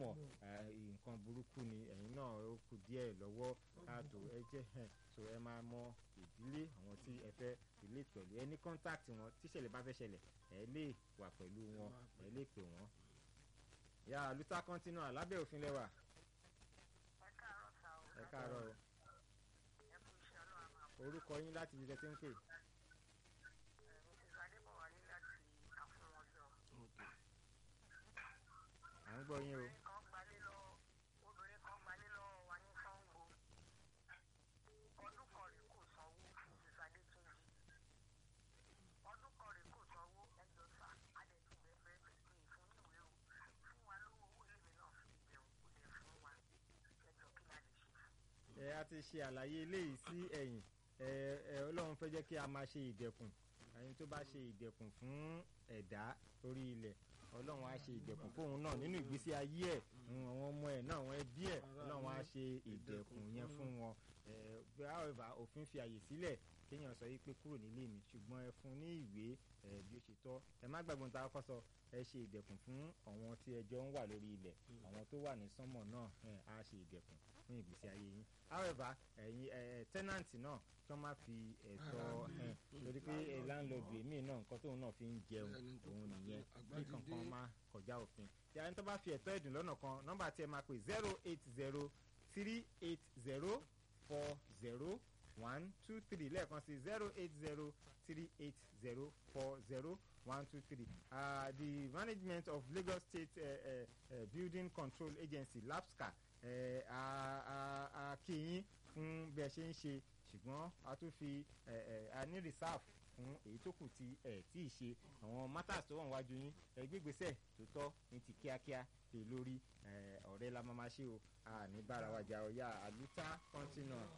mọ̀ nǹkan burúkú ni ẹ̀yin náà ó kù díẹ̀ lọ́wọ́ káàtó ẹ jẹ́ so ẹ máa mọ ìdílé àwọn tí ẹ fẹ́ relate pẹ̀lú ẹ ní contact wọn tíṣẹ̀lẹ̀ bá fẹ́ ṣẹlẹ̀ ẹ lè wà pẹ̀lú wọn ẹ lè pè wọ́n. ya luther continua lábẹ́ òfin lẹ́wà. ẹ káàárọ̀ sá o. ẹ káàárọ̀ o. ẹ kú iṣẹ́ ọlọ́run máa bọ̀. orúkọ yín láti ibi tẹ́ ti ń pè. mrs adébọ̀wálé láti àfúnwọ̀jọ. à ń gbọ́ yín o. obìnrin kan gbalé lọ obìnrin kan gbalé lọ́wọ́ wa ní sango ọdún kan rèé kò sanwó mrs adétúnjì ọdún kan rèé kò sanwó ẹjọ́ sá adẹ̀tí bẹ́ẹ̀ bẹ́ẹ̀ pé fún níwèé o fún wa lówó owó èlé náà fi jẹun kò dẹ̀ fún wa ẹjọ́ kí la lè ṣe fún. ẹ a ti ṣe àlàyé eléyìí sí ẹ̀yìn ẹ ẹ ọlọ́run fẹ́ jẹ́ kí a máa ṣe ìdẹ̀kùn ẹni tó bá ṣe ìdẹ̀kùn fún ẹ̀dá lórí ilẹ̀ ọlọ́run á ṣe ìdẹ̀kùn fóun náà nínú ìgbésí ayé ẹ̀ àwọn ọmọ ẹ̀ náà àwọn ẹbí ẹ̀ ọlọ́run á ṣe ìdẹ̀kùn yẹn fún wọn however òfin fi àyè sílẹ̀ kéèyàn sọ yìí pé kúrò nílé mi ṣùgbọ́n ẹ fún ní ìwé bí ó ṣe tọ́ ẹ má gbàgbọ́n ta kọ́ sọ ẹ ṣe ìdẹ̀kùn fún àwọn tí ẹjọ́ ń wà lórí ilẹ̀ àwọn tó wà ní sánmọ̀ náà á ṣe ìdẹ̀kùn fún ìgbésí ayé yín however ẹ̀yin tẹ́nàntì náà kí wọ́n má fi ẹ̀tọ́ lórí pé láńlọ́ọ̀dù èmi náà nǹkan tóun náà fi ń jẹun òun nìyẹn kí kankan má kọjá òfin tí a ní tó bá fi ẹ̀tọ́ ẹ̀dùn lọ́nà kan nọ́mbà tí ẹ máa pè zero eight zero three eight zero four zero one two three lẹ́ẹ̀kan sí zero eight zero three eight zero four zero one two three uh, the management of Lagos State uh, uh, uh, Building Control Agency LAPSCA a kí yín fún bí ẹ ṣe ń ṣe ṣùgbọ́n a tún fi a ní reserve fún èyí tó kù tí ẹ tí ì ṣe àwọn matters tó wà níwájú yín ẹ gbégbèsè tó tọ́ ní ti kíákíá lè lórí ọ̀rẹ́ la máa ma ṣe o a ní bára wa jà ọ̀yà àlùtà continua.